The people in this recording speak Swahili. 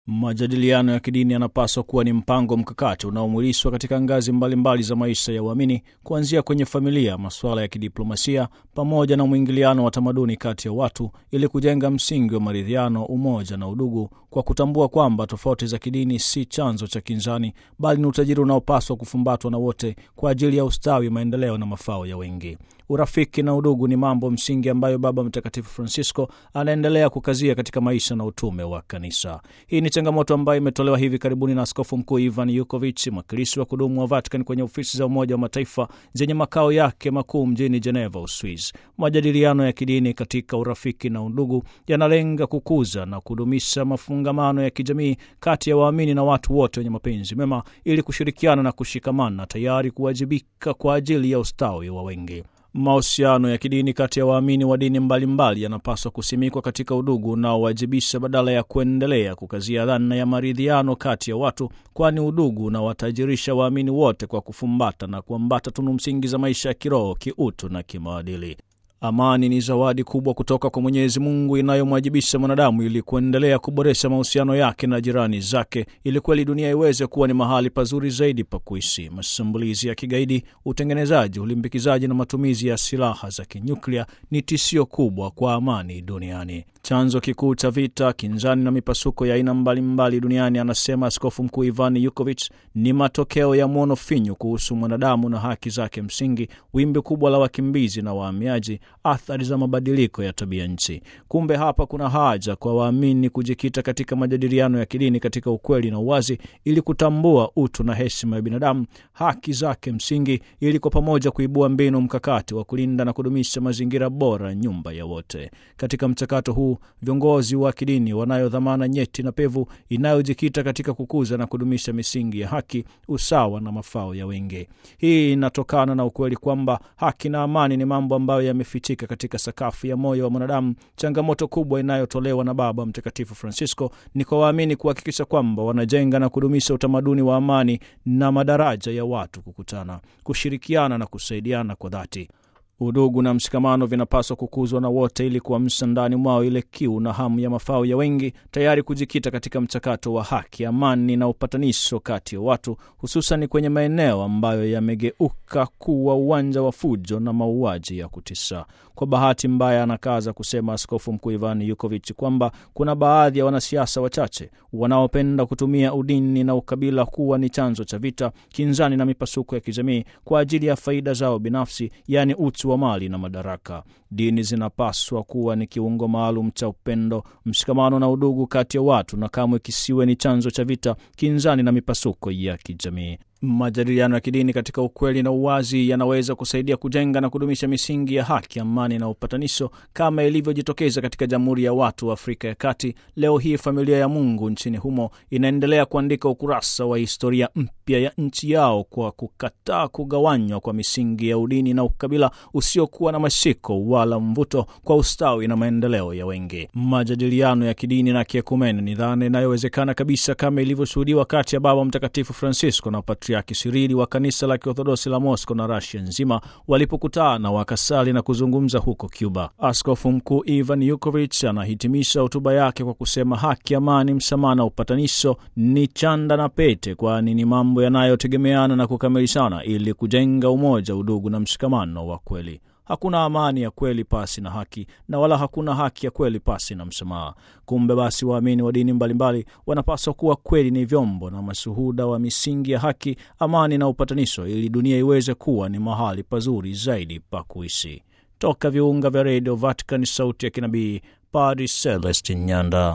Majadiliano ya kidini yanapaswa kuwa ni mpango mkakati unaomwilishwa katika ngazi mbalimbali mbali za maisha ya waamini, kuanzia kwenye familia, masuala ya kidiplomasia, pamoja na mwingiliano wa tamaduni kati ya watu, ili kujenga msingi wa maridhiano, umoja na udugu, kwa kutambua kwamba tofauti za kidini si chanzo cha kinzani, bali ni utajiri unaopaswa kufumbatwa na wote kwa ajili ya ustawi, maendeleo na mafao ya wengi. Urafiki na udugu ni mambo msingi ambayo Baba Mtakatifu Francisco anaendelea kukazia katika maisha na utume wa Kanisa. Hii ni changamoto ambayo imetolewa hivi karibuni na Askofu Mkuu Ivan Yukovic, mwakilishi wa kudumu wa Vatican kwenye ofisi za Umoja wa Mataifa zenye makao yake makuu mjini Geneva, Uswiz. Majadiliano ya kidini katika urafiki na udugu yanalenga kukuza na kudumisha mafungamano ya kijamii kati ya waamini na watu wote wenye mapenzi mema, ili kushirikiana na kushikamana, tayari kuwajibika kwa ajili ya ustawi wa wengi. Mahusiano ya kidini kati ya waamini wa dini mbalimbali yanapaswa kusimikwa katika udugu unaowajibisha badala ya kuendelea kukazia dhana ya maridhiano kati ya watu, kwani udugu unawatajirisha waamini wote kwa kufumbata na kuambata tunu msingi za maisha ya kiroho, kiutu na kimaadili. Amani ni zawadi kubwa kutoka kwa Mwenyezi Mungu inayomwajibisha mwanadamu ili kuendelea kuboresha mahusiano yake na jirani zake, ili kweli dunia iweze kuwa ni mahali pazuri zaidi pa kuishi. Mashambulizi ya kigaidi, utengenezaji, ulimbikizaji na matumizi ya silaha za kinyuklia ni tishio kubwa kwa amani duniani. Chanzo kikuu cha vita, kinzani na mipasuko ya aina mbalimbali duniani, anasema Askofu Mkuu Ivan Yukovic, ni matokeo ya mwono finyu kuhusu mwanadamu na haki zake msingi, wimbi kubwa la wakimbizi na wahamiaji, athari za mabadiliko ya tabia nchi. Kumbe hapa kuna haja kwa waamini kujikita katika majadiliano ya kidini katika ukweli na uwazi, ili kutambua utu na heshima ya binadamu, haki zake msingi, ili kwa pamoja kuibua mbinu mkakati wa kulinda na kudumisha mazingira bora, nyumba ya wote. Katika mchakato huu viongozi wa kidini wanayo dhamana nyeti na pevu inayojikita katika kukuza na kudumisha misingi ya haki, usawa na mafao ya wengi. Hii inatokana na ukweli kwamba haki na amani ni mambo ambayo yamefichika katika sakafu ya moyo wa mwanadamu. Changamoto kubwa inayotolewa na Baba Mtakatifu Francisco ni kwa waamini kuhakikisha kwamba wanajenga na kudumisha utamaduni wa amani na madaraja ya watu kukutana, kushirikiana na kusaidiana kwa dhati. Udugu na mshikamano vinapaswa kukuzwa na wote ili kuamsha ndani mwao ile kiu na hamu ya mafao ya wengi, tayari kujikita katika mchakato wa haki, amani na upatanisho kati ya watu, hususan kwenye maeneo ambayo yamegeuka kuwa uwanja wa fujo na mauaji ya kutisha. Kwa bahati mbaya, anakaza kusema Askofu Mkuu Ivan Yukovic kwamba kuna baadhi ya wanasiasa wachache wanaopenda kutumia udini na ukabila kuwa ni chanzo cha vita, kinzani na mipasuko ya kijamii kwa ajili ya faida zao binafsi, yaani utu wa mali na madaraka. Dini zinapaswa kuwa ni kiungo maalum cha upendo, mshikamano na udugu kati ya watu, na kamwe kisiwe ni chanzo cha vita, kinzani na mipasuko ya kijamii. Majadiliano ya kidini katika ukweli na uwazi yanaweza kusaidia kujenga na kudumisha misingi ya haki, amani na upatanisho kama ilivyojitokeza katika Jamhuri ya Watu wa Afrika ya Kati. Leo hii familia ya Mungu nchini humo inaendelea kuandika ukurasa wa historia mpya ya nchi yao kwa kukataa kugawanywa kwa misingi ya udini na ukabila usiokuwa na mashiko wala mvuto kwa ustawi na maendeleo ya wengi. Majadiliano ya kidini na kiekumene ni dhana inayowezekana kabisa kama ilivyoshuhudiwa kati ya Baba Mtakatifu Francisco na Patriaki Sirili wa kanisa la Kiorthodoksi la Moscow na Rasia nzima walipokutana wakasali na kuzungumza huko Cuba. Askofu Mkuu Ivan Yukovic anahitimisha hotuba yake kwa kusema haki, amani, msamaha na upatanisho ni chanda na pete, kwani ni mambo yanayotegemeana na kukamilishana ili kujenga umoja, udugu na mshikamano wa kweli. Hakuna amani ya kweli pasi na haki na wala hakuna haki ya kweli pasi na msamaha. Kumbe basi, waamini wa dini mbalimbali wanapaswa kuwa kweli ni vyombo na mashuhuda wa misingi ya haki, amani na upatanisho, ili dunia iweze kuwa ni mahali pazuri zaidi pa kuishi. Toka viunga vya redio Vatican, sauti ya kinabii, Padri Celestin Nyanda.